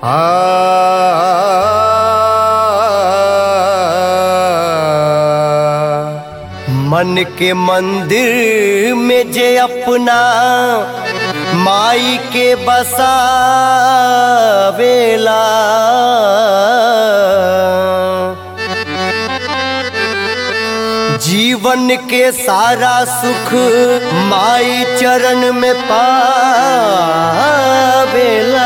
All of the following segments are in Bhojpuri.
मन के मंदिर में जे अपना माई के बसावेला जीवन के सारा सुख माई चरण में पावेला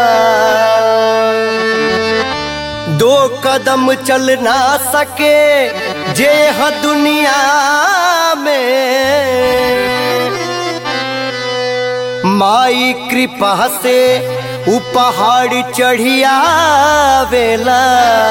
दो कदम चल ना सके जे ह दुनिया में माई कृपा से उ पहाड़ चढ़िया वेला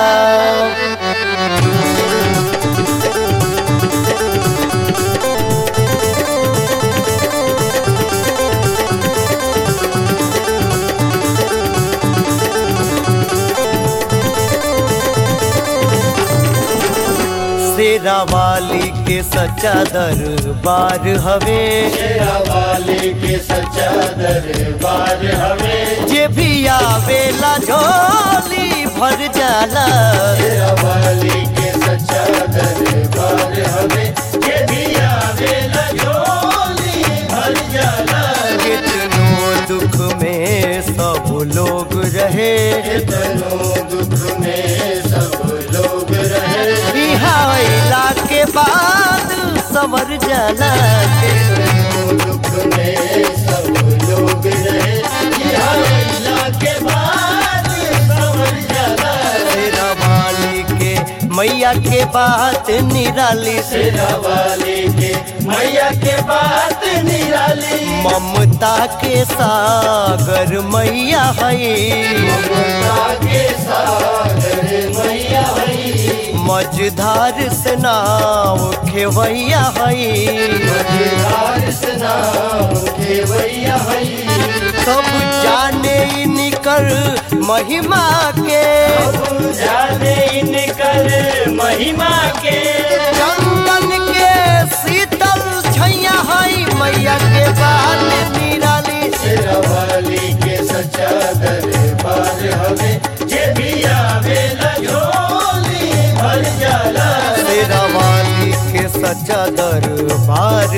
शेरा वाली के सच्चा दरबार हवे शेरा वाले के सच्चा दरबार हमें जे भी आवेला झोली भर जाला शेरा वाले के सच्चा दरबार हमें ये भी आवे लजोली भर जाला कितनो दुख में सब लोग रहे कितनों दुख में सब लोग रहे बिहाइला के बाद सवर जाला कितनों दुख में सब लोग रहे यहाँ अल्लाह के बाद समझ जाला शेरा वाली के मैया के बात निराली से शेरा वाले के मैया के बात निराली ममता के सागर मैया है ममता के सागर मैया हई मझधार से नाव खेवैया है मझधार से नाम केवैया हई सब जाने निकर महिमा के अब जाने इनकर महिमा के चंदन के शीतल छैया है मैया के बात निराली शेरा वाली के सच्चा दरबार हमें जे भी आवे लजोली भर जाला तेरा वाली के सच्चा दरबार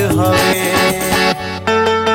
हवे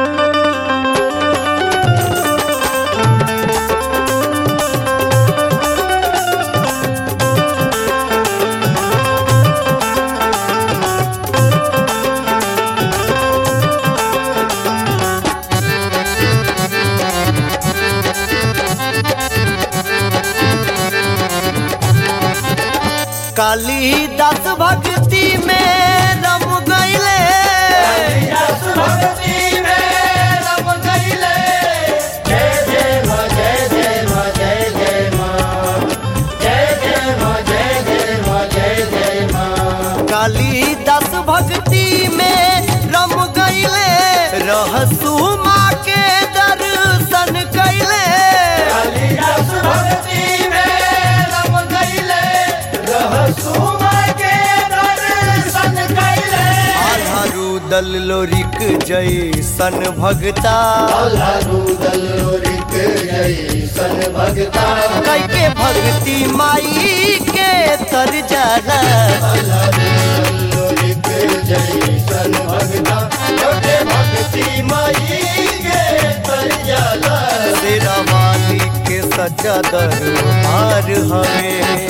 कालीदास भक्ति में रम गईले रस भक्ति में रम गईले जय जय माँ जय जय माँ जय जय माँ जय जय माँ जय जय माँ जय जय माँ कालीदास भक्ति में रम गईले रहसु माँ के दर्शन कैले कालिदास भक्ति में रम गईले रहसु माँ के दर्शन कैले आधा रुदल लोरिक जैसन भगता अल्लाहु दलोरिक जैसन भगता कैके भक्ति माई के तर जाला दलोरिक जैसन भगता छोटे भक्ति माई के तर जाला तेरा वाली के सच्चा दरबार हवे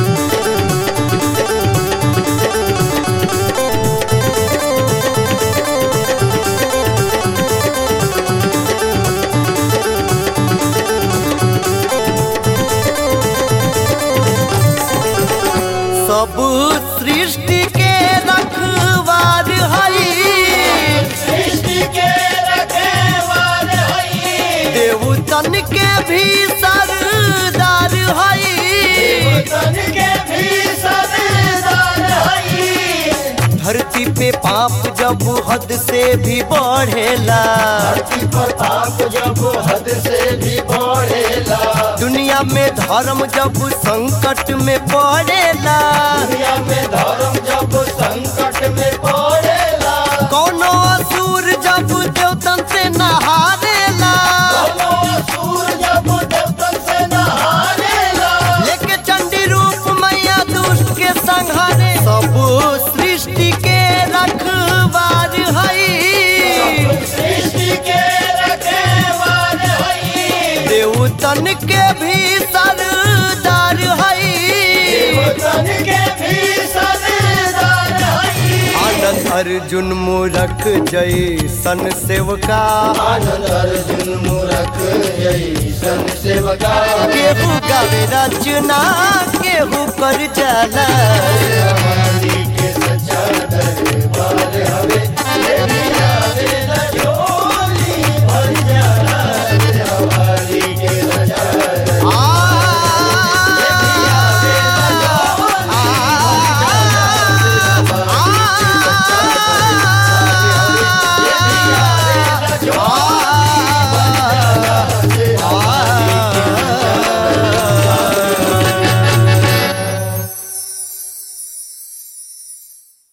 सब सृष्टि के रखवार हई सृष्टि के रखेवार हई देवतन के भी सरदार हई तन के भी सरदार हई धरती पे पाप जब हद से भी बढ़ेला धरती पर पाप जब हद से भी बढ़ेला दुनिया में धर्म जब संकट में पड़ेला दुनिया में धर्म जब संकट में पड़ेला कोनो असुर जब देवतन से नहारेला दोनों असुर जब देवतन देवतन के भी सरदार हई तन के भी सरदार हई आनंद अर्जुन मूरख जय सन सेवका आनंद अर्जुन मूरख जैसन सेवका केहू गावे रचना केहू कर जाला हमारी के सच्चा दरबार हवे